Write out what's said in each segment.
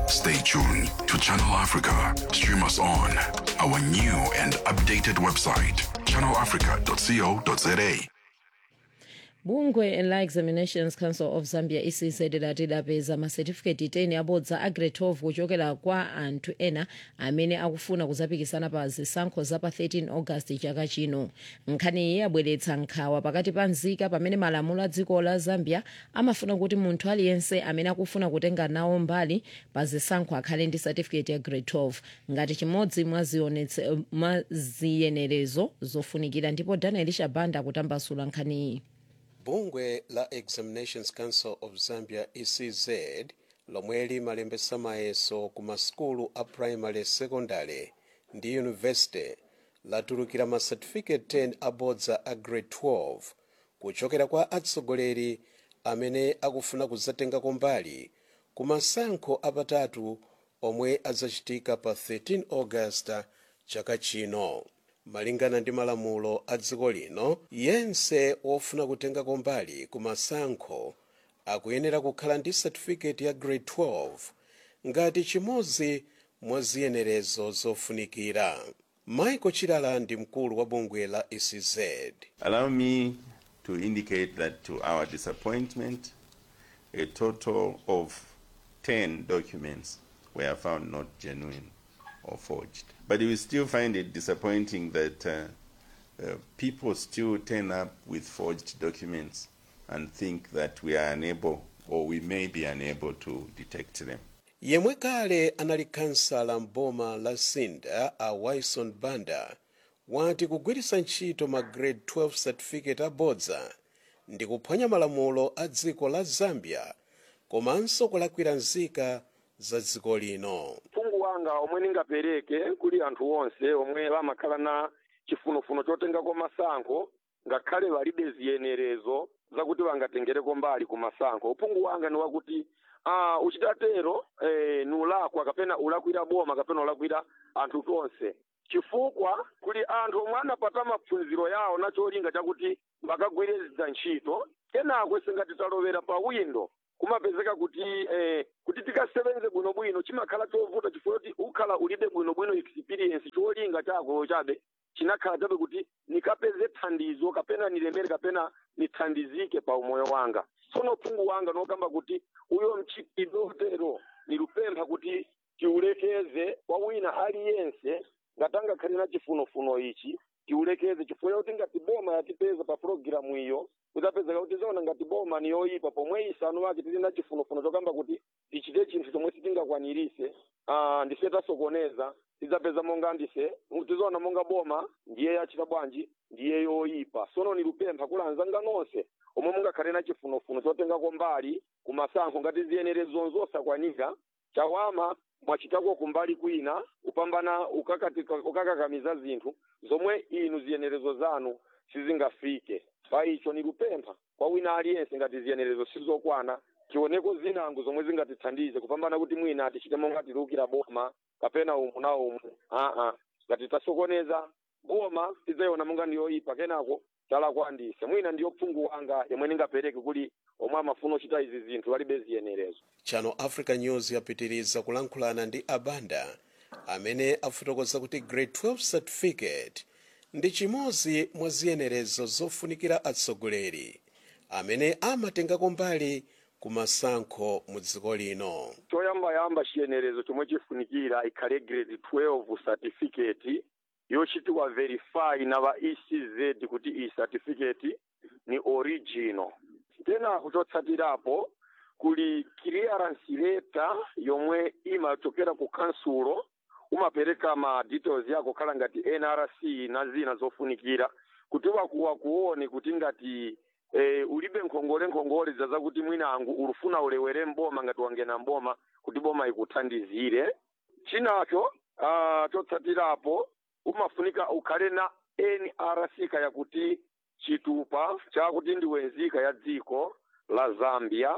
Stay tuned to Channel Africa. Stream us on our new and updated website, channelafrica.co.za. bungwe la examinations council of zambia ecz lati lapeza masetifiketi 10 abodza a grade 12 kuchokera kwa anthu ena amene akufuna kuzapikisana pa zisankho za pa 13 august chaka chino nkhani iyi yabweretsa nkhawa pakati pa nzika pamene malamulo a dziko la zambia amafuna kuti munthu aliyense amene akufuna kutenga nawo mbali pa zisankho akhale ndi satifiketi ya grade 12 ngati chimodzi mwa zionetse- mwa ziyenerezo zofunikira ndipo daniel shabanda akutambasula nkhani iyi bungwe la examinations council of zambia ecz lomwe limalembesa mayeso ku masukulu a primary secondary ndi yunivesity latulukira ma certificate 10 abodza a grade 12 kuchokera kwa atsogoleri amene akufuna kuzatengako mbali ku masankho apatatu omwe azachitika pa 13 august chaka chino malingana ndi malamulo a dziko lino yense wofuna kutengako mbali ku masankho akuyenera kukhala ndi certificate ya grade 12 ngati chimodzi mwa ziyenerezo zofunikira michael chilala ndi mkulu wa bungwe la ecz Allow me to indicate that to our disappointment, a total of 10 documents were found not genuine or forged. But we still find it disappointing that uh, uh, people still turn up with forged documents and think that we are unable or we may be unable to detect them. yemwe kale anali kansala mboma la sinda a wilson banda wati kugwiritsa ntchito ma grade 12 certificate abodza ndi kuphwanya malamulo a dziko la zambia komanso kulakwira nzika za dziko lino mphungu wanga omwe ningapereke kuli anthu onse omwe amakhala na chifunofuno chotengako masankho ngakhale palibe ziyenerezo zakuti bangatengereko mbali ku masankho uphungu wanga ni wakuti uh, uchitatero eh, ni ulakwa kapena ulakwira boma kapena ulakwira anthu tonse chifukwa kuli anthu omwe anapata maphunziro yawo na cholinga chakuti bakagwirizidza ntchito kenako singati talovera pa windo kumapezeka kuti eh, kuti tikasebenze bwinobwino chimakhala chovuta chifukwa kuti ukhala ulibe bwinobwino experience cholinga chako chabe chinakhala chabe kuti nikapeze thandizo kapena nilemere kapena nithandizike pa umoyo wanga tsono phungu wanga nokamba kuti uyo mchitidwe otero nilupempha kuti tiulekeze kwa wina aliyense ngatangakhale na chifunofuno ichi tiulekeze chifukwa kuti ngati boma yatipeza pa programu iyo kudzapezeka kuti zaona ngati boma ni yoyipa pomwe isanu wake tili na chifunofuno chokamba kuti tichite chinthu chomwe sitingakwanirise ah, ndife tasokoneza tidzapeza monga ndise tizoona monga boma ndiye yachita bwanji ndiye yoyipa sono nilupempha kulanzanga nonse omwe mungakhale na chifunofuno chotengako mbali ku masankho ngati ziyenerezo zosakwanika chawama mwachitako kumbali kwina kupambana ukakati- ukakakamiza zinthu zomwe inu ziyenerezo zanu sizingafike pa icho nilupempha kwa wina aliyense ngati ziyenerezo sizokwana tioneko zinango zomwe zingatithandize kupambana kuti mwina tichite monga tilukira boma kapena umu na umu aa ngati tasokoneza boma tidzayiona monga ndiyoyipa kenako talakwandise mwina ndiyo phungu wanga yomwe ningapereke kuli omwe amafuna ochita izi zinthu alibe ziyenerezo channel africa news yapitiriza kulankhulana ndi abanda amene afotokoza kuti grade 12 certificate ndi chimodzi mwa ziyenerezo zofunikira atsogoleri amene amatengako mbali ku masankho mu dziko lino choyambayamba chiyenerezo chomwe chifunikira ikhale grade 12 certificate yochitiwa verify na va ecz kuti iyi certificate ni original kenako chotsatirapo kuli clearance letter yomwe imachokera ku kansulo umapereka ma details yako khala ngati nrc na zina zofunikira kuti wakuwa kuone kuti ngati eh, ulibe nkhongole nkhongole za zakuti mwinangu ulufuna ulewere mboma ngati wangena mboma kuti boma ikuthandizire chinacho uh, chotsatirapo umafunika ukhale na nrc kaya kuti chitupa chakuti ndiwe nzika ya dziko la zambia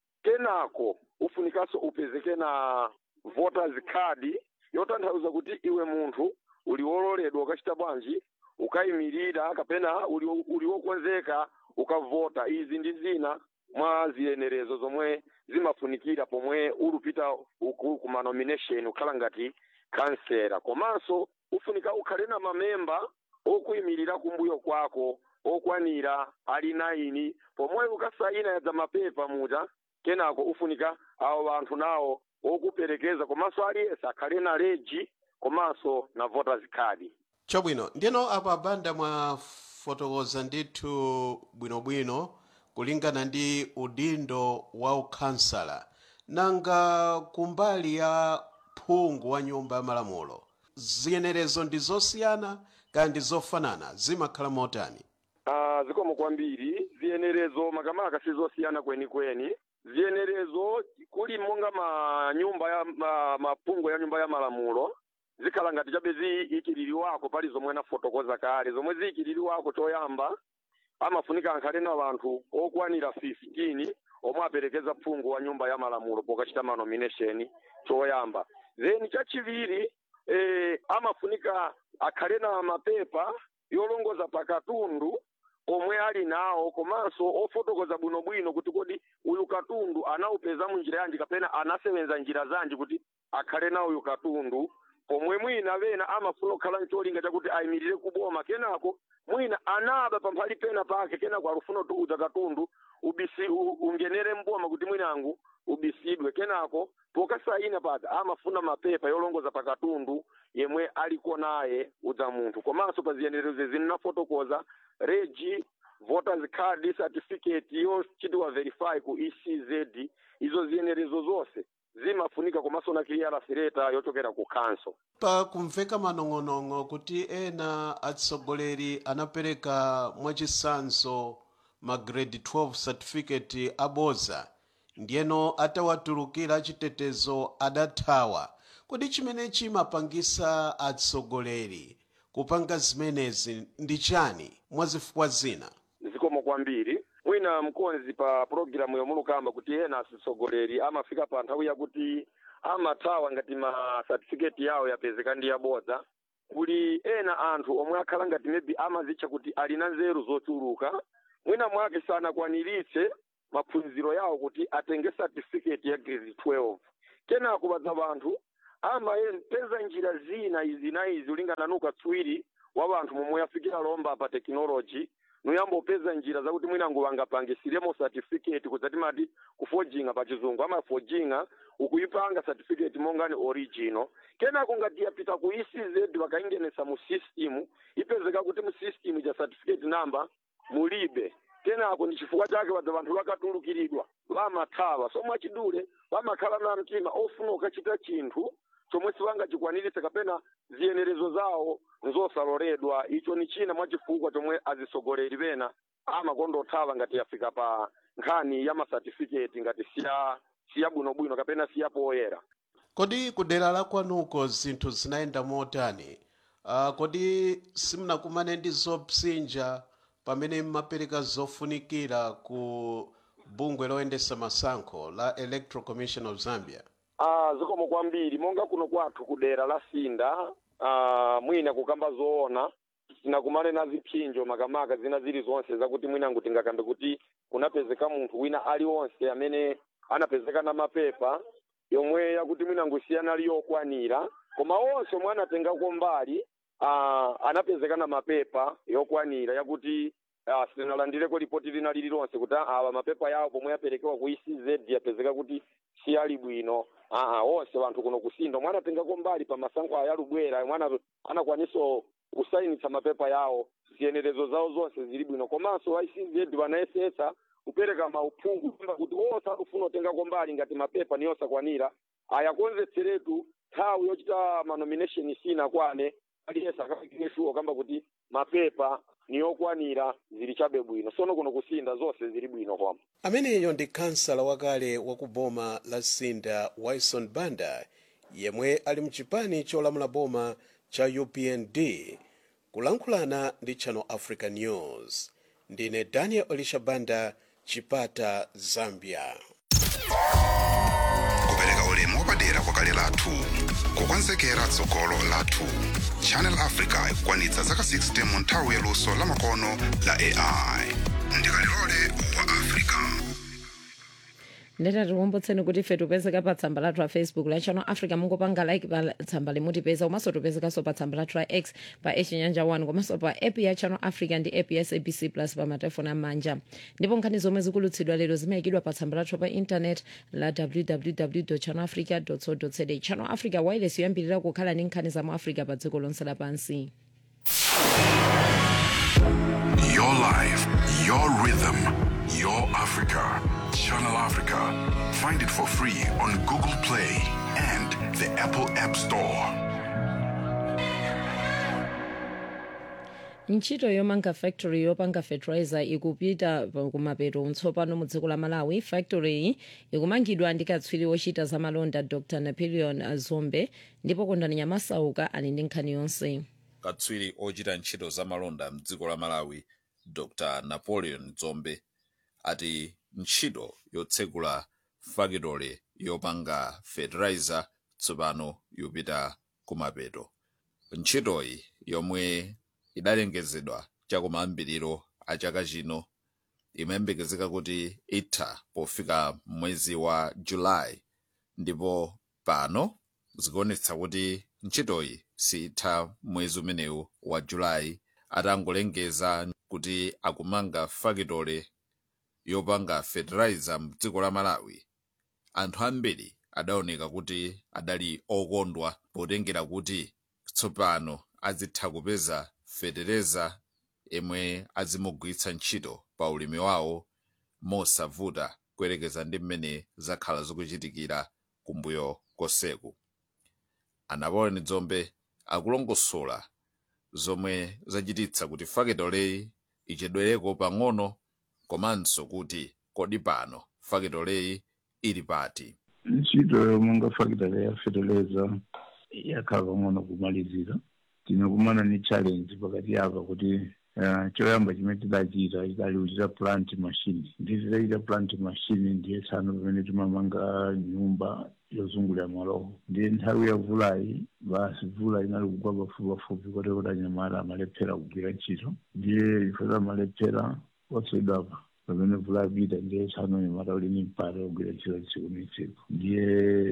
kenako ufunikanso upezeke na voters card yotanthauza kuti iwe munthu uli wololedwa ukachita bwanji ukayimirira kapena uli, uli wokonzeka ukavota izi ndi zina mwa ziyenerezo zomwe zimafunikira pomwe ulupita uku kuma nomination ukhala ngati kansela komanso ufunika ukhale na mamemba okuyimirira kumbuyo kwako okwanira ali naini pomwe ukasayina yadza mapepa muja kenako ufunika awo anthu nawo okuperekeza komanso aliyense akhale na leji komanso na voters card chabwino ndiyeno apo abanda mwafotokoza ndithu bwinobwino kulingana ndi udindo wa ukhansala nanga kumbali ya phungu wa nyumba ya malamulo ziyenerezo ndi zosiyana kaya ndi zofanana zimakhala motani Ah, zikomo kwambiri ziyenerezo makamaka sizosiyana kwenikweni ziyenerezo kuli monga manyumba ya ma, mapungo ya nyumba ya malamulo zikhala ngati chabe ziyikiririwako pali zomwe nafotokoza kale zomwe ziyikiririwako choyamba amafunika ankhale na wanthu okwanira 15 omwe aperekeza phungu wa nyumba ya malamulo pokachita manomination choyamba then chachiwiri eh, amafunika akhale na mapepa yolongoza pakatundu omwe ali nawo komanso ofotokoza bwinobwino kuti kodi uyu katundu anawupeza munjira yanji kapena anasewenza njira zanji kuti akhale nawo uyu katundu pomwe mwina vena amafuna kukhala ncholinga chakuti ayimirire kuboma kenako mwina anaba pamphali pena pake kenako alufuna tuudza katundu ubisi u- ungenere mboma kuti mwinangu ubisidwe kenako pokasayina pada amafuna mapepa yolongoza pa katundu yemwe aliko naye udza munthu komanso pa ziyenerezo zinafotokoza regi voters card certificate yochitiwa verify ku ecz izo ziyenerezo zonse zimafunika komanso na clearance letter yochokera ku council pa kumveka manong'onong'o kuti ena atsogoleri anapereka mwachisanzo ma grade 12 certificate aboza ndiyeno atawatulukira chitetezo adathawa kodi chimene chimapangisa atsogoleri kupanga zimenezi ndi chani mwazifukwa zina zikomo kwambiri mwina mkonzi pa pulogalamu yomulukamba kuti ena atsogoleri amafika pa nthawi yakuti amathawa ngati ma certificate yawo yapezeka ndi yabodza kuli ena anthu omwe akhala ngati maybe amazitcha kuti ali na nzeru zochuluka mwina mwake sanakwaniritse maphunziro yawo kuti atenge certificate ya grade 12 kenako badza vanthu amapeza njira zina izi na izi ulingana nukatswiri wa vanthu momwe yafikira lomba pa technology nuyambopeza njira zakuti mwinango vangapangisiremo certificate kudzati mati kufojinga pa chizungu amafojinga ukuyipanga certificate monga ni original kenako ngati yapita ku ecz vakaingenesa mu system ipezeka kuti mu system cha certificate number mulibe kenako ndi chifukwa chake wadza vanthu vakatulukiridwa vamathawa so mwachidule vamakhala na mtima ofuna ukachita chinthu chomwe sivangachikwaniritse kapena ziyenerezo zawo nzosaloledwa icho ni china mwachifukwa chomwe azisogoleri pena amakondothawa ngati yafika pa nkhani ya masatifiketi ngati siya siya bwinobwino kapena siya poyera kodi kudera la kwanuko zinthu zinayenda motani uh, kodi simunakumane ndi zopsinja pamene mmapereka zofunikira ku bungwe loyendesa masankho la electoral commission of zambia Ah, zikomo kwambiri monga kuno kwathu kudera la sinda ah, mwina kukamba zoona tinakumane na zipsinjo makamaka zina zili zonse zakuti mwinangu tingakambe kuti kunapezeka munthu wina aliwonse amene anapezeka na mapepa yomwe yakuti mwinangu siyana ali yokwanira koma onse omwe anatengako mbali ah, anapezeka na mapepa yokwanira yakuti ah, sitinalandireko ripoti lina lililonse kuti awa mapepa yawo pomwe yaperekewa ku ecz yapezeka kuti siyali bwino aa onse vanthu kuno kusinda omwe anatengako mbali pa masankho aya alubwera omwe ana- anakwaniso kusayinitsa mapepa yawo ziyenerezo zawo zonse zili bwino komanso icz vanayesetsa kupereka mauphungu kuimba kuti onse akufuna kutengako mbali ngati mapepa ni osakwanira ayakonzetseretu nthawi yochita manomination sinakwane aliyense akafikire shuwa kamba kuti mapepa ni okwanira zili chabe bwino sono kuno kusinda zonse zili bwino kwamba ameneyo ndi kansala wakale wa ku boma la sinda wilson banda yemwe ali mchipani cholamula boma cha upnd kulankhulana ndi channel africa news ndine daniel olisha banda chipata zambia kupereka ulemu wapadera kwakale lathu kukonzekera tsogolo lathu channel africa ikukwanitsa zaka 60 mu nthawi yaluso lamakono la ai ndikalilole wa africa ndeta tikumbutseni kuti ife tipezeka pa tsamba lathu la facebook la channel africa mungopanga like pa tsamba limutipeza komanso tipezekanso pa tsamba lathu la x pa echinyanja 1 komanso pa app ya channel africa ndi app ya sabc plus pa matelefoni amanja ndipo nkhani zomwe zikulutsidwa lero zimayikidwa pa tsamba lathu pa intanet la www channel africa co za channel africa wireless yoyambirira kukhala ndi nkhani za mu africa pa dziko lonse lapansi Your life, your rhythm, your Africa. Channel Africa. Find it for free on Google Play and the Apple App Store. ntchito yomanga factory yopanga fertilizer ikupita pa- kumapeto tsopano mu dziko la malawi factory iyi ikumangidwa ndi katswiri wochita za malonda dr napoleon zombe ndipo kondani nyamasauka ali ndi nkhani yonse katswiri ochita ntchito za malonda mdziko la malawi dr napoleon zombe ati ntchito yotsegula fakitole yopanga fertilizer tsopano yupita kumapeto ntchitoyi yomwe idalengezedwa chakumayambiriro a chaka chino imayembekezeka kuti itha pofika mwezi wa julayi ndipo pano zikuonetsa kuti ntchitoyi sitha mwezi umenewu wa julayi atangolengeza kuti akumanga fakitole yopanga fertilizer mdziko la malawi anthu ambiri adaoneka kuti adali okondwa potengera kuti tsopano azitha kupeza fetereza imwe azimugwiritsa ntchito pa ulimi wawo mosavuta kuyerekeza ndi mmene zakhala zikuchitikira kumbuyo koseku anapoleon dzombe akulongosola zomwe zachititsa kuti fakitoleyi ichedwereko pang'ono komanso kuti kodi pano fakitoleyi ili pati ntchito yomanga fakitale ya fertilizer yakhala pang'ono kumalizira tinakumana ni challenge pakati apa kuti uh, choyamba chimene tidachita tidali kuchita plant machine ndi tidachita plant machine ndiye tsano pamene timamanga nyumba yozungulira malowo ndiye nthawi ya vulayi basi vula inali kugwa pafupipafupi kote kuti anyamata amalephera kugwira ntchito ndiye ifota amalephera oswedwapa pamene vula yapita ndiye tsano anyamata uli ni mpata wogwira ntchito tsiku ni tsiku ndiye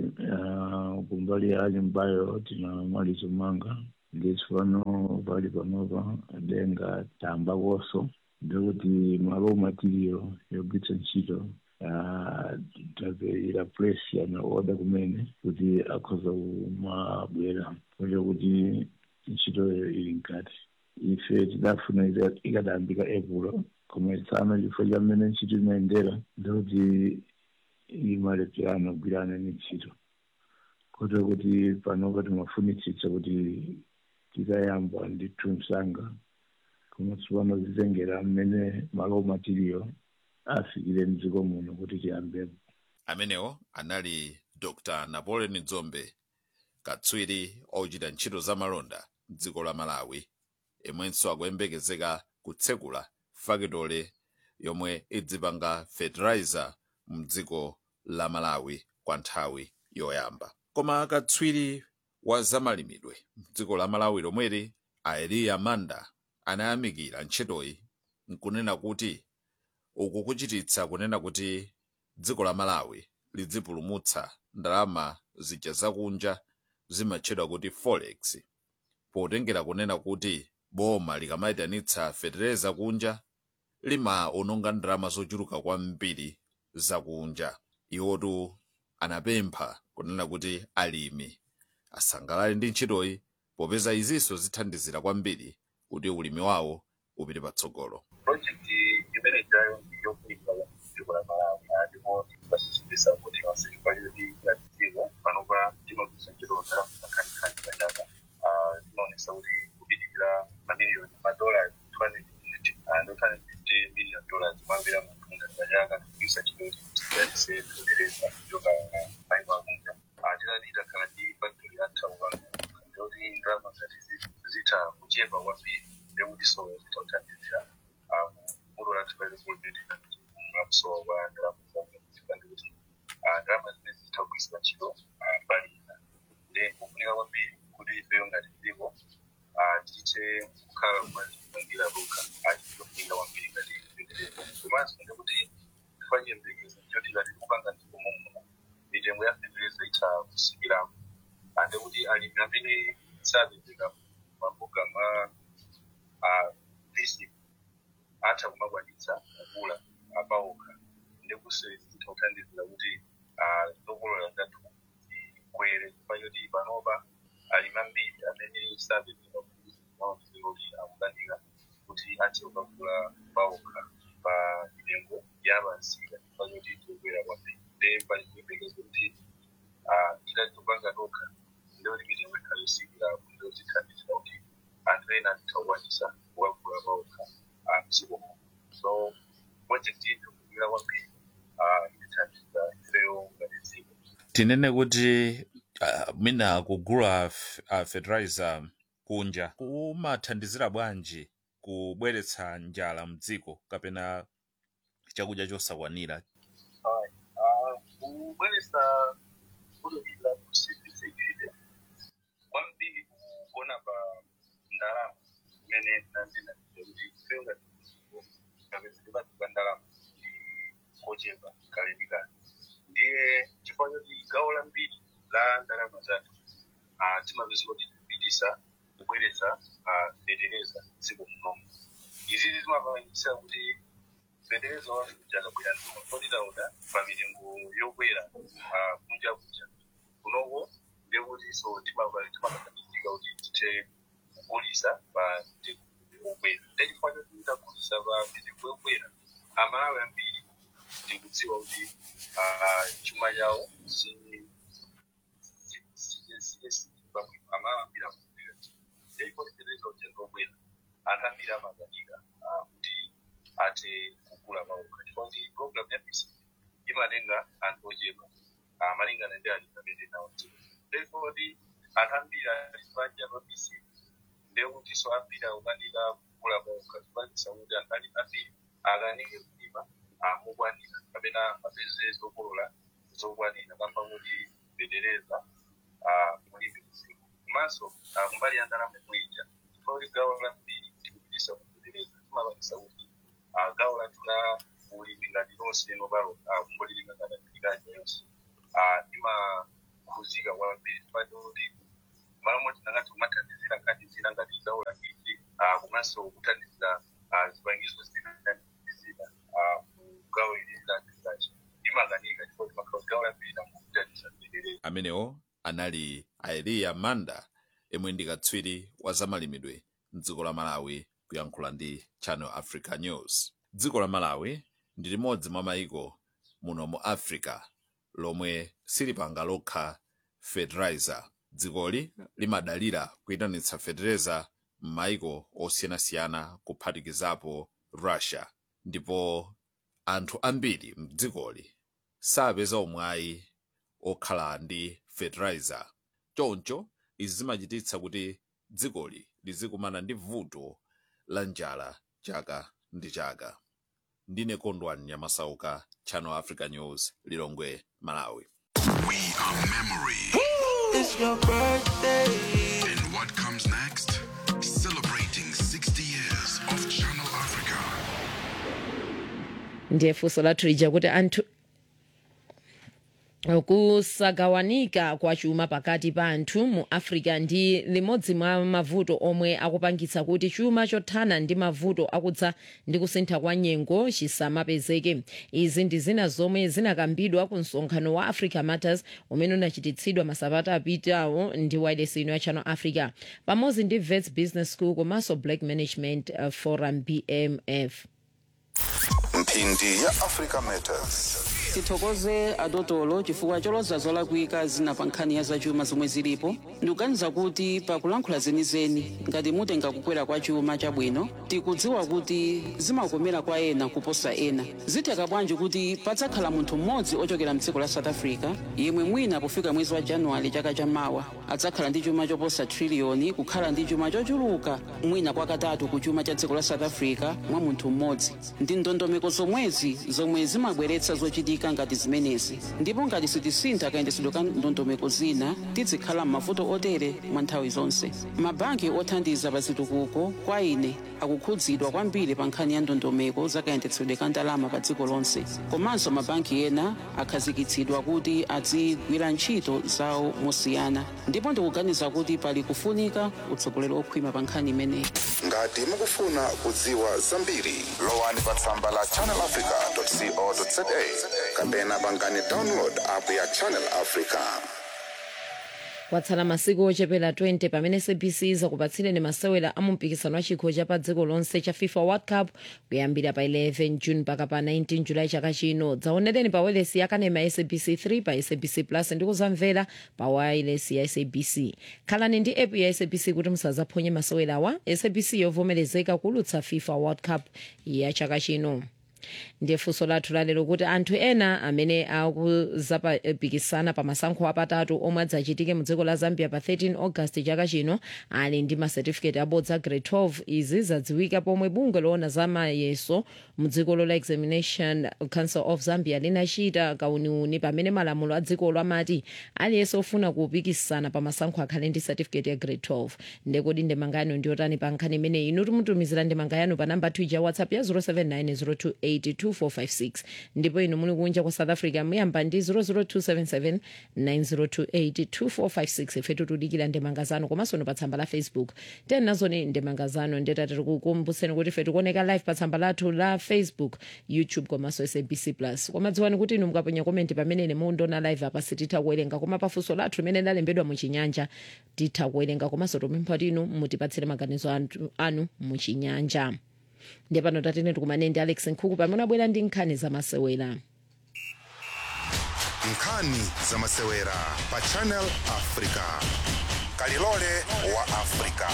uh, kumbali ya nyumbayo tinamaliza kumanga nditsopano pali panopa denga tamba koso ndikuti malo material yogwiritsa ntchito tapeyira place yana oda kumene kuti akhoza kumabwera kocha kuti ntchitoyo ili mkati ife tidafuna ita- ikadayambika epulo koma tsano chifukwa cha mmene ntchito imayendera ndikuti imalepherana kugwirana ni ntchito kota kuti panopa timafunitsitsa kuti tikayamba ndithu msanga koma tsopano zitengera mmene malo material afikire mdziko muno kuti tiyambepo amenewo anali dr napoleon dzombe katswiri ochita ntchito za malonda mdziko la malawi imwenso akuyembekezeka kutsekula fakitole yomwe idzipanga fertilizer mdziko la malawi kwa nthawi yoyamba koma katswiri wa zamalimidwe mdziko la malawi lomweli aeliya manda anayamikira ntchitoyi nkunena kuti uku kuchititsa kunena kuti dziko la malawi lidzipulumutsa ndalama zija zakunja zimatchedwa kuti forex potengera kunena kuti boma likamayitanitsa fetereza kunja limaononga ndalama zochuluka kwambiri zakunja iwotu anapempha kunena kuti alimi asangalale ndi ntchitoyi popeza izinso zithandizira kwambiri kuti ulimi wawo upite patsogolo projekti imene jayo yokuika dziko la malawi ndipo basisibisa kuti wasirikali yatitiwa panopa tinodutsa ntchito za makhanikhanikha pachaka tinaonesa kuti kupitikira mamiliyoni madola 250 250 million dollars mambira mpunga pachaka kuisa ntchito yatise kutereza kuchoka maiko akunja titati itakhala ndi factory yathauka ndikuti ndalama zati zitha kuchepa kwambiri ndekuti so zitauthandizira mulo lati pale kuonetera mwakusowa kwa ndalama zazifika ndikuti ndalama zimene zitha kugwiritsidwa ntchito mbali ina ndi kufunika kwambiri kuti ifeyo ngati dziko tiche kukhala kumangira lokha achitofunika kwambiri ngati komanso ndikuti tifanye mbekezo choti tikati kupanga ndipo titha kusikiramo ande kuti alimi amene sapezeka mambuga mwa visi atha kumakwanitsa kugula apawokha ndikusezi titha kuthandizira kuti zokolola zathu zikwere pachoti panopa alimi ambiri amene sapezeka maoneroli akukanika kuti athe kukagula pawokha pa mitengo yapansika pachoti tikukwera kwambiri nde pali kuyembekezo kuti titatopanga tokha ndiyoti mitengo ikhala yosikira ndiyotithandizira kuti anthu ena atitha kukwanisa kukagula pawokha mdziko muno so project iyi ikukira kwambiri itithandiza ifeyo ngati dziko tinene kuti uh, mina kugula f- uh, fertilizer kunja kumathandizira bwanji kubweretsa njala mdziko kapena chakudya chosakwanira kubweretsa kulukira kusiphisekile kwambiri kuona pa ndalama imene nanena kuti ifeyo ngati dziko kapezeke pati pa ndalama ndi kochepa kale ndi kale ndiye chifukwa choti gawo lambiri la ndalama zathu ah, timapeza kuti tikupitisa kubweretsa ah, fetereza dziko munomu izizi zimapangisa kuti fetereza wathu jakabwera kodi taona pa mitengo yokwera ah, kunja kunja kunoko ndekuti so timakathandizika kuti tithe kugulisa pa mitengo yokwera ndechifukwa choti titagulisa pa mitengo yokwera amalawi ambiri ndikudziwa kuti ah, chuma chawo si amawambira kumbira ndeipotekereza kuti ndobwera anthu ambiri amakanika kuti athe kugula mauka chifukwa kuti program ya bc imatenga anthu ochepa ah, malingana ndi alimi amene nawo dziko therefore kuti anthu ambiri ali panja pa bc ndekuti so ambiri akukanika kugula mauka zipangisa kuti anthu ali ambiri akanike kulima mokwanira kapena apeze zokolola zokwanira kamba kuti fetereza mulimi mzimu komanso kumbali ya ndalama mwija chifukwa kuti gawo lambiri tikupitisa kufetereza timapangisa kuti ah, gawo lathu la ulimi ngati lonse nopalo kungolilinga ngati agriculture yonse timakhuzika kwambiri chifukwa kuti malo moti nangati kumathandizira ngati zina ngati gawo lambiri komanso kuthandizira ah, zipangizo zina zina gawo ili la agriculture imakanika chifukwa kuti makhazi gawo lambiri namukuthandizira fetereza amenewo anali aeliya manda yemwe ndi katswiri wa zamalimidwe mdziko la malawi kuyankhula ndi channel africa news dziko la malawi ndi limodzi mwa mayiko muno mu africa lomwe silipanga lokha fertilizer dzikoli limadalira kuyitanitsa fertilizer m'mayiko osiyanasiyana kuphatikizapo russia ndipo anthu ambiri mdzikoli sapeza umwayi okhala ndi fertilizer choncho izi zimachititsa kuti dzikoli lizikumana ndi vuto la njala chaka ndi chaka ndine kondwani nyamasauka channel africa news lilongwe malawi We are memory. It's your birthday. And what comes next? Celebrating 60 years of Channel Africa. ndiye funso lathu lija kuti anthu kusagawanika kwa chuma pakati pa anthu mu africa ndi limodzi mwa mavuto omwe akupangitsa kuti chuma chothana ndi mavuto akudza ndi kusintha kwa nyengo chisamapezeke izi ndi zina zomwe zinakambidwa ku msonkhano wa africa matters umene unachititsidwa masabata apitawo ndi wireless ino ya channel africa pamodzi ndi vets business school komanso black management uh, forum bmf mphindi ya africa matters tithokoze adotolo chifukwa choloza zolakwika zina pa nkhani ya zachuma zomwe zilipo ndikuganiza kuti pakulankhula zenizeni ngati mutenga kukwera kwa chuma chabwino tikudziwa kuti zimakomera kwa ena kuposa ena zitheka bwanji kuti padzakhala munthu mmodzi ochokera mdziko la south africa yemwe mwina pofika mwezi wa januwale chaka chamawa adzakhala ndi chuma choposa triliyoni kukhala ndi chuma chochuluka mwina kwakatatu ku chuma cha dziko la south africa mwa munthu mmodzi ndi ndondomeko zomwezi zomwe zimabweretsa zochitika zofunika ngati zimenezi ndipo ngati sitisintha kayendetsedwe ka ndondomeko zina tizikhala m'mavuto otere mwa nthawi zonse mabhanki othandiza pa zitukuko kwa ine akukhudzidwa kwambiri pa nkhani ya ndondomeko za kayendetsedwe ka ndalama pa dziko lonse komanso mabhanki ena akhazikitsidwa kuti azigwira ntchito zawo mosiyana ndipo ndikuganiza kuti pali kufunika utsogoleri okhwima pa nkhani imeneyi ngati mukufuna kudziwa zambiri lowani pa tsamba la channelafrica.co.za kapena pangani download app ya channel africa kwatsala masiku ochepera 20 pamene sabc izakupatsireni masewera a mumpikisano wa chikho cha pa dziko lonse cha fifa world cup kuyambira pa 11 june mpaka pa 19 julayi chaka chino dzaonereni pa wireless yakanema ya sabc 3 pa sabc plus ndi kuzamvera pa wireless ya sabc khalani ndi app ya sabc kuti musazaphonye masewerawa sabc yovomerezeka kulutsa fifa world cup ya chaka chino ndiye funso lathu lalero kuti anthu ena amene akuzapikisana pa masankho apatatu omwe adzachitike mu dziko la zambia pa 13 august chaka chino ali ndi masetifiketi abodza grade 12 izi zadziwika pomwe bungwe loona za mayeso mu dziko la examination council of zambia linachita kauniuni pamene malamulo a dzikolo amati aliyense ofuna kupikisana pa masankho akhale ndi certificate ya grade 12 ndekodi ndemanga yanu ndiyotani pa nkhani imeneyi inu timutumizira ndemanga yanu pa namba 2 ja whatsapp ya 0790282456 ndipo inu muli kunja kwa south africa muyamba ndi 0027790282456 ife tikudikira ndemanga zanu komanso inu pa tsamba la facebook tena nazoni ndemanga zanu ndetati tikukumbutseni kuti ife tikuoneka live pa tsamba lathu la facebook youtube komanso sabc plus koma dziwani kuti inu mukaponya komenti pamene ine mundiona live apa sititha kuwerenga koma pafunso lathu limene lalembedwa muchinyanja titha kuwerenga komanso tupempha kuti inu mutipatsire maganizo anu- anu muchinyanja ndiye pano tatene tikumane ndi alex nkhuku pamene abwera ndi nkhani zamasewera nkhani zamasewera pa channel africa kalilole wa africa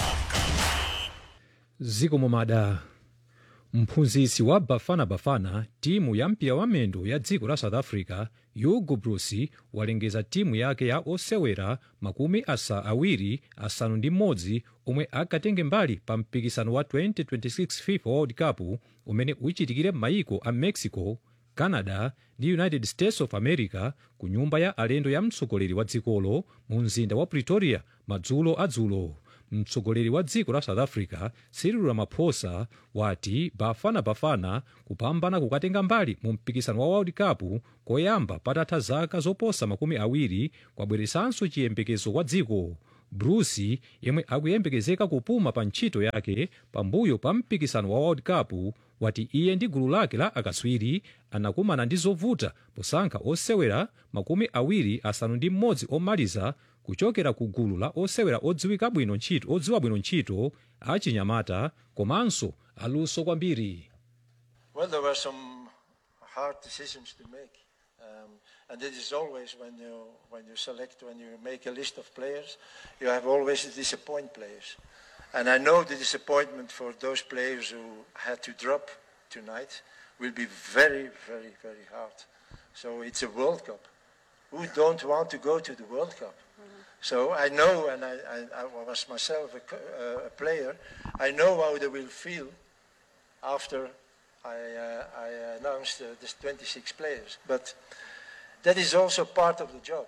ziko momada mphunzitsi wa bafana bafana timu ya mpira wa mendo ya dziko la south africa hugo broos walengeza timu yake ya osewera makumi asa awiri asanu ndi mmodzi omwe akatenge mbali pa mpikisano wa 2026 fifa world cup umene uchitikire m'mayiko a mexico canada ndi united states of america ku nyumba ya alendo ya mtsogoleri wa dzikolo mu mzinda wa pretoria madzulo adzulo mtsogoleri wa dziko la south africa cyril ramaphosa wati bafana bafana kupambana kukatenga mbali mu mpikisano wa world cup koyamba patatha zaka zoposa makumi awiri kwabweresanso chiyembekezo kwa dziko broos yemwe akuyembekezeka kupuma pa ntchito yake pambuyo pa mpikisano wa world cup wati iye ndi gulu lake la akatswiri anakumana ndi zovuta posankha osewera makumi awiri asanu ndi mmodzi omaliza kuchokera ku gulu la osewera odziwika bwino ntchito odziwa bwino ntchito achinyamata komanso aluso kwambiri Well, there were some hard decisions to make, um, and it is always when you when you select when you make a list of players, you have always to disappoint players, and I know the disappointment for those players who had to drop tonight will be very, very, very hard. So it's a World Cup. Who don't want to go to the World Cup? So I know, and I, I, I was myself a, co- uh, a player. I know how they will feel after I, uh, I announced uh, this 26 players. But that is also part of the job.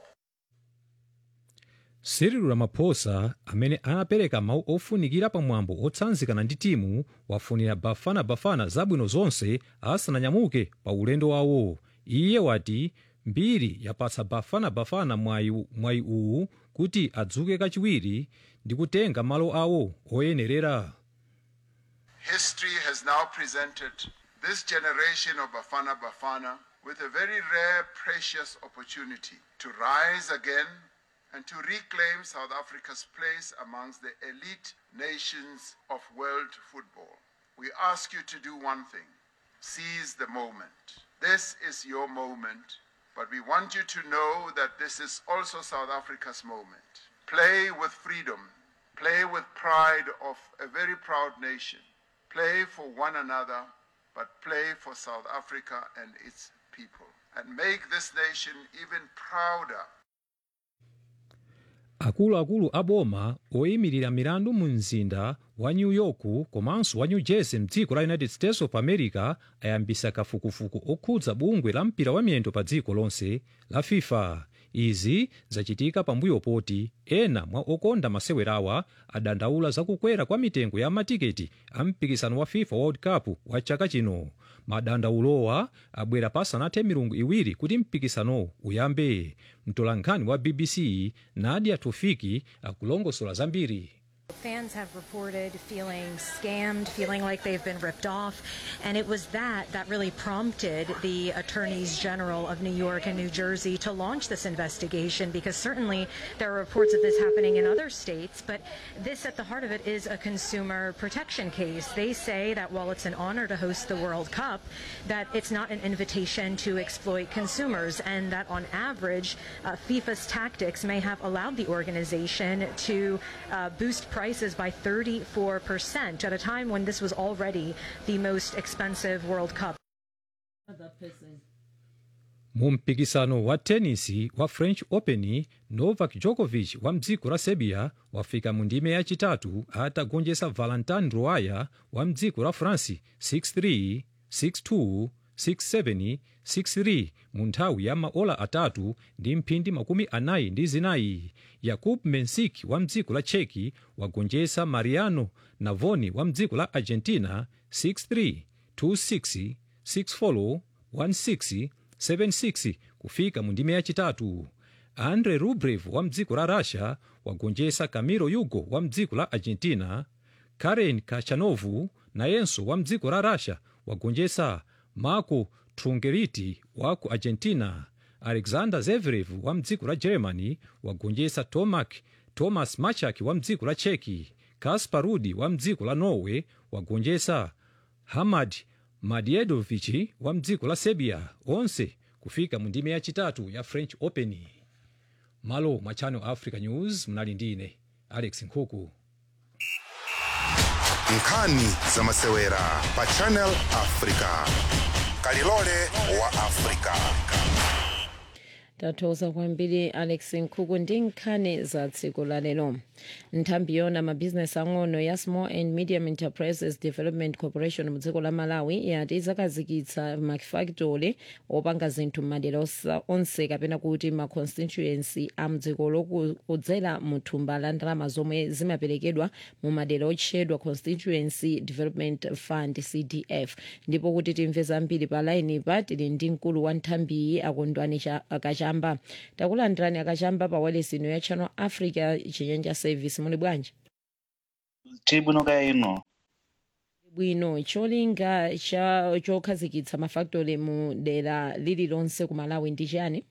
cyril ramaphosa amene anapereka mawu ofunikira pamwambo otsanzikana ndi timu wafunira bafana bafana zabwino zonse asananyamuke pa ulendo wawo iye wati mbiri yapatsa bafana bafana mwayi mwayi uwu kuti adzuke kachiwiri ndi kutenga malo awo oyenerera History has now presented this generation of Bafana Bafana with a very rare, precious opportunity to rise again and to reclaim South Africa's place amongst the elite nations of world football. We ask you to do one thing seize the moment. This is your moment, but we want you to know that this is also South Africa's moment. Play with freedom, play with pride of a very proud nation. Play for one another, but play for South Africa and its people. And make this nation even prouder akuluakulu a boma oyimirira milandu mu mzinda wa new york komanso wa new jersey mdziko la united states of america ayambisa kafukufuku okhudza bungwe la mpira wa miyendo pa dziko lonse la fifa izi zachitika pambuyo poti ena mwa okonda masewerawa adandaula zakukwera kwa mitengo ya matiketi a mpikisano wa fifa world cup wa chaka chino madandaulowa abwera pasanathe milungu iwiri kuti mpikisano uyambe mtolankhani wa bbc nadia tofiki akulongosola zambiri Fans have reported feeling scammed, feeling like they've been ripped off. And it was that that really prompted the attorneys general of New York and New Jersey to launch this investigation because certainly there are reports of this happening in other states. But this, at the heart of it, is a consumer protection case. They say that while it's an honor to host the World Cup, that it's not an invitation to exploit consumers, and that on average, uh, FIFA's tactics may have allowed the organization to uh, boost prices by 34% at a time when this was already the most expensive World Cup. mu mpikisano wa tenisi wa french open novak djokovic wa mdziko la serbia wafika mu ndime yachitatu atagonjetsa valentin roaya wa mdziko la france 63 62 67 63 mu nthawi ya maola atatu ndi mphindi makumi anayi ndi zinayi yakub mensik wa mdziko la cheki wagonjetsa mariano navoni wa mdziko la argentina 63 26 64 16 76 kufika mu ndime yachitatu andre rublev wa mdziko la russia wagonjetsa camilo yugo wa mdziko la argentina karen kachanovu nayenso wa mdziko la russia wagonjetsa marco trungeliti wa ku argentina alexander zverev wa mdziko la germany wagonjetsa tomak thomas machak wa mdziko la cheki kaspar rudi wa mdziko la norway wagonjetsa hamad madiedovic wa mdziko la serbia onse kufika mu ndime yachitatu ya french open malo mwa channel africa news mnali ndine alex nkhuku nkhani za masewera pa channel africa kalilole wa africa tathokoza kwambiri alex nkhuku ndi nkhani za tsiku la lero nthambi yona mabhizinesi ang'ono ya small and medium enterprises development corporation mu dziko la malawi yati izakhazikitsa mafactory opanga zinthu m'madera osa- onse kapena kuti ma constituency a mdziko lokudzera mu thumba la ndalama zomwe zimaperekedwa mu madera otchedwa constituency development fund cdf ndipo kuti timve zambiri pa laini pa tili ndi mkulu wa nthambiyi akondwani Cha- akachamba takulandirani akachamba pa wireless ino ya channel africa chinyanja service muli bwanji tili bwino kaya ino bwino cholinga cha chokhazikitsa mafactory mu dera lililonse ku malawi ndi chani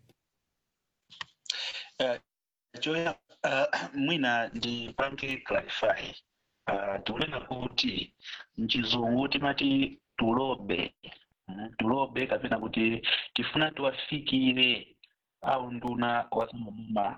uh, choya uh, mwina ndipange clarify uh, tikunena kuti mchizungu timati tulobe mm, tulobe kapena kuti tifuna tiwafikire au nduna wasamamuma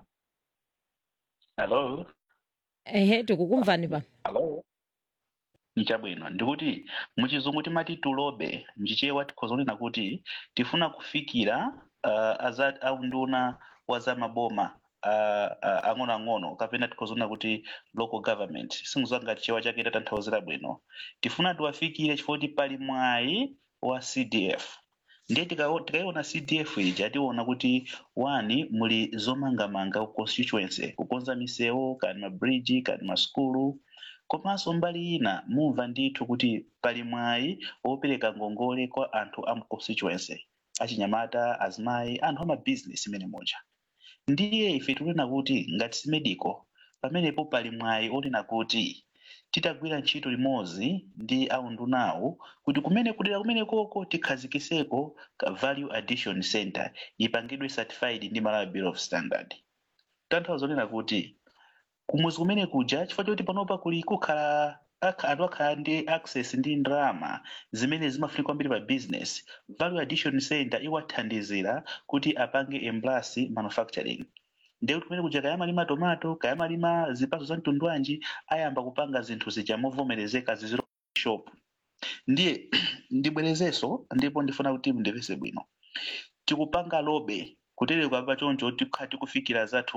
hello ehe tikukumvani pa hello nichabwino ndikuti muchizungu timati tulobe mchichewa tikhozonena kuti tifuna kufikira uh, aza au nduna wa za maboma uh, uh, ang'onoang'ono kapena tikhozonena kuti local government singuzanga chichewa chake tatanthauzira bwino tifuna tiwafikire chifukwa kuti pali mwayi wa cdf ndiye tikao- tikaiona cdf ija tiona kuti wani muli zomangamanga ku constituency kukonza misewu kani mabridge kani masukulu komanso mbali ina mumva ndithu kuti pali mwayi wopereka ngongole kwa anthu a mu constituency achinyamata azimayi anthu amabizinesi imene moja ndiye ife tikunena kuti ngati simedico pamenepo pali mwayi onena kuti titagwira ntchito limodzi ndi aundunawo kuti kumene kudera kumene koko tikhazikiseko ka value addition center ipangidwe certified ndi malawi bureau of standard tanthauza zonena kuti kumuzi kumene kuja chifukwa choti panopa kuli kukhala akha- anthu akhala ndi access ndi ndalama zimene zimafunika kwambiri pa business value addition center iwathandizira kuti apange emblasi manufacturing ndiye kuti kumene kuja kayamalima tomato kayamalima zipatso za mtundu wanji ayamba kupanga zinthu zija movomerezeka ziziro shop ndiye ndibwerezenso ndipo ndifuna kuti mundipese bwino tikupanga lobe kutereka pa choncho tikha tikufikira zathu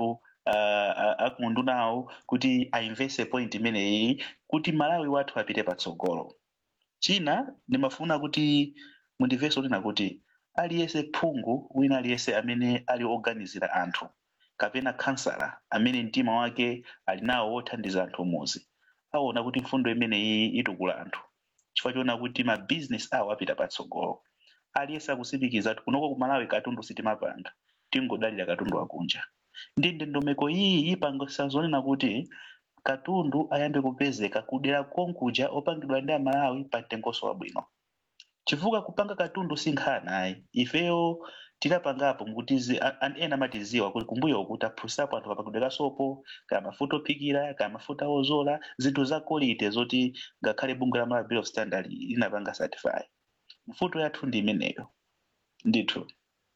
uh, akundunawo kuti ainveste point imeneyi kuti malawi wathu apite patsogolo china ndimafuna kuti mundimvenso lina kuti aliyense phungu wina aliyense amene ali oganizira anthu kapena kansala amene mtima wake ali nawo wothandiza anthu muzi aona kuti mfundo imeneyi itukula anthu chifukwa choona kuti ma business awo apita patsogolo aliyense akusimikiza kuti kunoko ku malawi katundu sitimapanga tingodalira katundu akunja ndi ndondomeko iyi ipangisa zonena kuti katundu ayambe kupezeka kudera konkuja opangidwa ndi amalawi pa mtengonso wabwino chifukwa kupanga katundu si nkhani ayi ifeyo tidapangapo mukutizi anthu ena amatiziwa kuti kumbuyo kuti aphusapo anthu kapangidwe kasopo kaya mafuta ophikira kaya mafuta ozola zinthu zakolite zoti ngakhale bungwe la malawi bill of standard linapanga certify mfuto yathu ndi imeneyo ndithu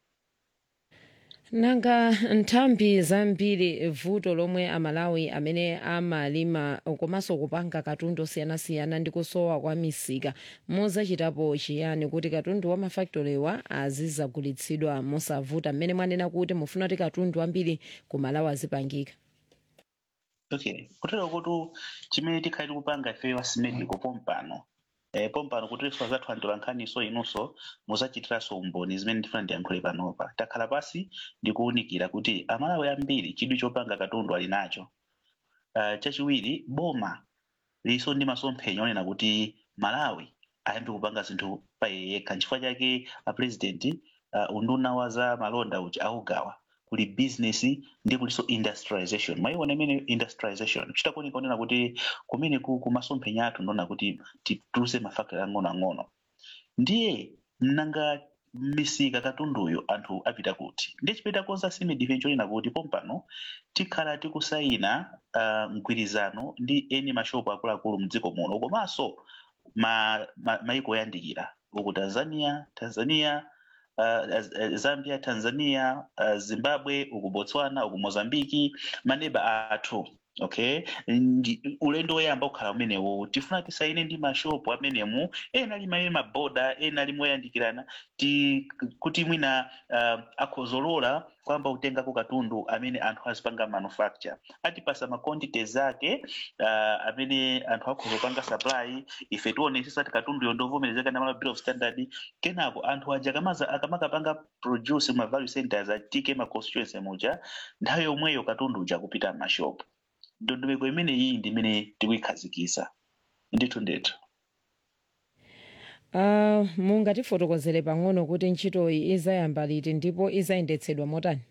nanga nthambi zambiri vuto lomwe amalawi amene amalima komanso kupanga katundu osiyanasiyana ndi kusowa kwa misika muzachitapo chiyani kuti katundu wa mafaktolewa azizagulitsidwa mosavuta mmene mwanena kuti mufuna kuti katundu ambiri ku malawi azipangika okay kutero kuti chimene tikhali tikupanga ifeyo asimedico pompano eh, pompano kuti ife zathu anthu lankhaniso inunso muzachitiranso umboni zimene ndifuna ndiyankhule panopa takhala pasi ndikuwunikira kuti amalawi ambiri chidwi chopanga katundu ali nacho uh, chachiwiri boma liso ndi masomphenya onena kuti malawi ayambe kupanga zinthu pa iye yekha nchifukwa chake apresident uh, unduna wa za malonda uja augawa kuli business ndi kuliso industrialization maiona imene industrialization chitakuoneka onena kuti kumene ku kumasomphenya athu ndona kuti tituluse mafaktori ang'onoang'ono ndiye mnanga misika katunduyo anthu apita kuti ndiye chipeta konza sime defense onena kuti pompano tikhala tikusayina uh, mgwirizano ndi eni mashopu akuluakulu mdziko muno komanso ma, ma, maiko oyandikira uku tanzania tanzania uh, zambia tanzania uh, zimbabwe uku botswana uku mozambiki maneba athu okay Ndi- ulendo woyamba kukhala umenewo tifuna tisaine ndi mashopu amenemu ena ali maye maboda ena ali moyandikirana ti kuti mwina uh, akhozolola kwamba utengako katundu amene anthu azipanga manufacture atipasa maquantities ake uh, amene anthu akhozopanga supply ife tionesesa ti katunduyo ndovomerezeka na malawi bill of standard kenako anthu aja akamaza akamakapanga produce ma value centers atike ma constituency muja nthawi yomweyo katundu uja kupita m'mashopu ndondomeko imene iyi ndi imene tikuyikhazikisa ndithu ndithu uh, mungatifotokozere pang'ono kuti ntchitoyi izayamba liti ndipo izayendetsedwa motani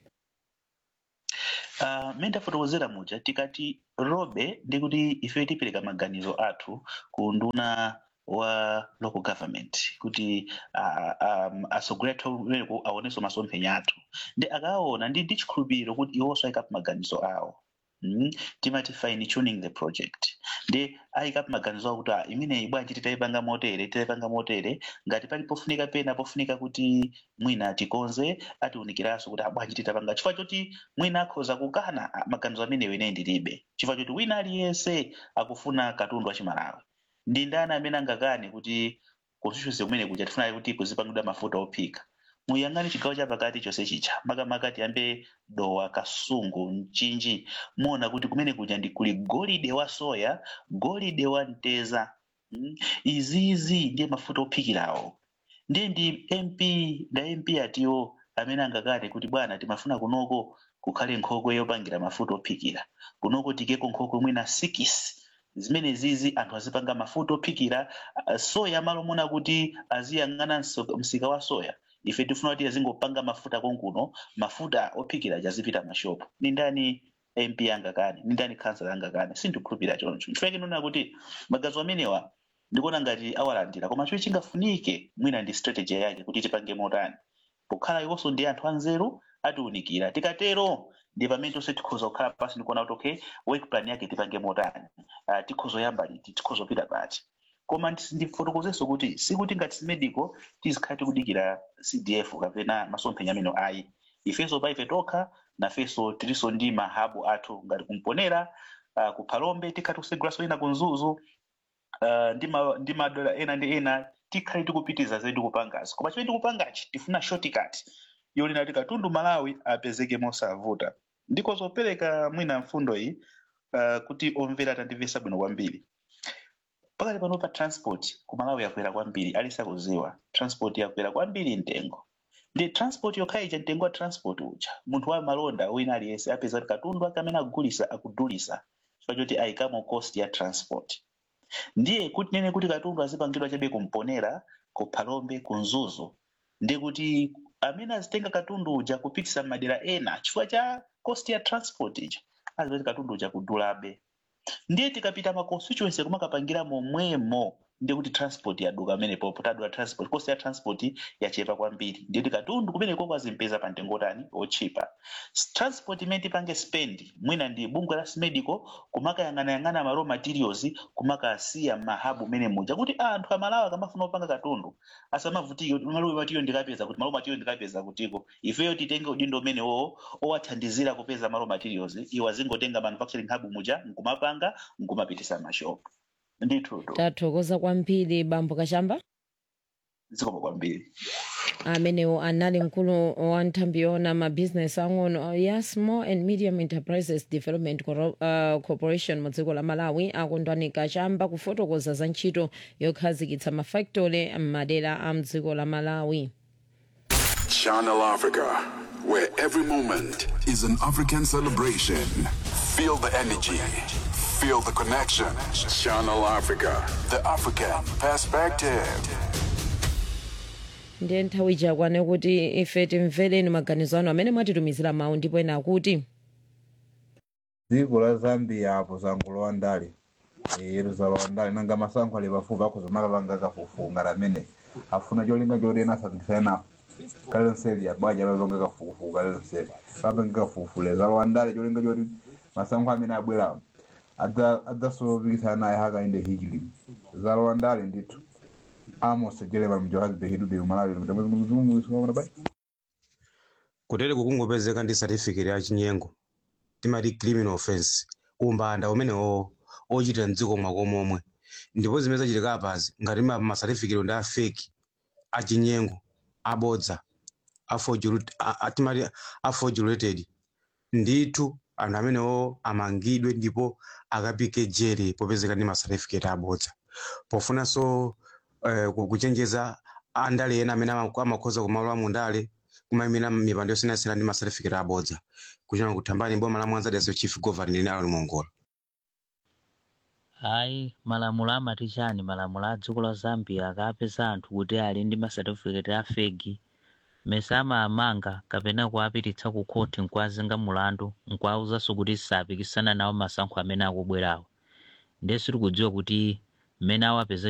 Uh, mmene ndafotokozera muja tikati robe ndi kuti ife tipereka maganizo athu ku nduna wa local government kuti uh, um, asogolera athu ameneko aonenso masomphenya athu ndi akaona ndi ndi chikhulupiriro kuti iwonso ayikapo maganizo awo Mm, timati fine tuning the project ndi ayikapo maganizo awo kuti ah, imeneyi bwanji titayipanga motere titayipanga motere ngati pali pofunika pena pofunika kuti mwina tikonze atiwunikiranso kuti ah, bwanji titapanga chifukwa choti mwina akhoza kukana ah, maganizo amenewo ine ndilibe chifukwa choti wina aliyense akufuna katundu wa chimalawi ndi ndani amene angakane kuti constituency kumene kuja tifuna kuti kuzipangidwa mafuta ophika muyang'ane chigawo cha pakati chonse chicha makamaka tiyambe dowa kasungu mchinji muona kuti kumene kuja ndi kuli golide wa soya golide wa mteza mm? izizi ndiye mafuta ophikirawo ndiye ndi mp nda mp atiwo amene angakane kuti bwana timafuna kunoko kukhale nkhokwe yopangira mafuta ophikira kunoko tikeko nkhokwe mwina sikisi zimene zizi anthu azipanga mafuta ophikira ah, soya malo mona kuti aziyang'ana mso- msika wa soya ife tifuna kuti azingopanga mafuta konkuno mafuta ophikira azipita mashopu ni ndani mp angakane ni ndani kansala angakane sindikhulupirira choncho chifukwa chinona kuti magazo amenewa ndikuona ngati awalandira koma chomwe chingafunike mwina ndi strategy yake kuti tipange motani pokhala iwonso ndi anthu anzeru atiwunikira tikatero ndi pamene tonse tikhoza kukhala pasi ndikuona kuti okay work plan yake tipange motani uh, tikhoza yamba liti tikhoza pita pati koma ndis- ndifotokozenso kuti sikuti ngati simedico tizikhala tikudikira cdf kapena masomphenya amene ayi ifenso pa ife tokha nafenso tilinso ndi mahabu athu ngati kumponera uh, kuphalombe tikhala tikusegulaso ina kunzuzu uh, ndi ma- ndi madola ena ndi ena tikhale tikupitiza zedu kupangazi koma chimene tikupangachi tifuna shortcut yonena kuti katundu malawi apezeke mosavuta ndiko zopereka mwina mfundo iyi uh, kuti omvera atandimvesa bwino kwambiri pakati pano pa transport kumalawi yakwera kwambiri alisakuziwa transport yakwera kwambiri mtengo ndi transport yokha ija mtengo wa transport uja munthu wa malonda wina aliyense apeza kuti katundu ake amene akugulisa akudulisa chifukwa choti ayikamo cost ya transport ndiye kuti nene kuti katundu azipangidwa chabe kumponera ku phalombe ku mzuzu ndi kuti amene azitenga katundu uja kupitisa madera ena chifukwa cha cost ya transport ija aziva kuti katundu uja kudulabe ndiye tikapita ma constituency kumakapangira momwemo ndiye kuti transport yaduka pamenepo potadula transport cost ya transport yachepa kwambiri ndiye kuti katundu kumeneko kwazimpeza pa mtengo tani ochipa transport imene tipange spend mwina ndi bungwe la smedico kumakayang'anayang'ana ma raw materials kumakasiya mahabu mene muja kuti anthu amalawi akamafuna kupanga katundu asamavutike kuti malo material ndikapeza kuti malo material ndikapeza kutiko ifeyo titenge udindo umene wo owathandizira kupeza ma raw materials iwo azingotenga manufacturing hub muja nkumapanga nkumapitisa mashopu ndithu tathokoza kwambiri bambo kachamba zikomo kwambiri amenewo anali mkulu wa nthambi yona mabhizinesi ang'ono ya small and medium enterprises development Coro- uh, corporation mu dziko la malawi akondwani kachamba kufotokoza za ntchito yokhazikitsa mafactory m'madera a mdziko la malawi Channel Africa, where every moment is an African celebration. Feel the energy, feel the connection. Channel Africa, the African perspective. ndiye nthawi yakwana kuti ife timvereni maganizo anu amene mwatitumizira mawu ndipo ena akuti dziko la zambia apo zangulowa ndale ero zalowa ndale nanga masankho ali pafupi akuzomaka panga kafukufuku ngati amene afuna cholinga choti ena asagwirisana kalero nseli abwaja lalonga kafukufuku kalero nseli papange kafufule zalowa ndale cholinga choti masankho amene abwerawo adzasopikisana naye hakainde hijili zalowa ndale ndithu amos jerema mjohagbe hidude umalawi mtamwezimuzumuisumaona bai kutere kukungopezeka ndi certificate ya chinyengo timati criminal offense umbanda umenewo ochitira mdziko mwako momwe ndipo zimene zachitika apazi ngati ma ma certificate ndi a fake achinyengo abodza aforged- a- a- timati aforgulated ndithu anthu amenewo amangidwe ndipo akapike jere popezeka ndi ma certificate abodza pofunanso eh, ku- kuchenjeza andale ena amene ama- amakhoza kumalowa mu ndale kumayimira mipando yosiyanasiyana ndi ma certificate abodza kuchona kuthambani boma la mwanza daso chief governor linalo limongola hayi malamulo amati chani malamulo a dziko la zambia akapeza anthu kuti ali ndi masatifiketi a fegi mesa amaamanga kapena kuapititsa ku khoti nkuazenga mulandu nkuauzanso kuti sapikisana nawo masankho amene akubwerawo ndeso tikudziwa kuti mmene awapeza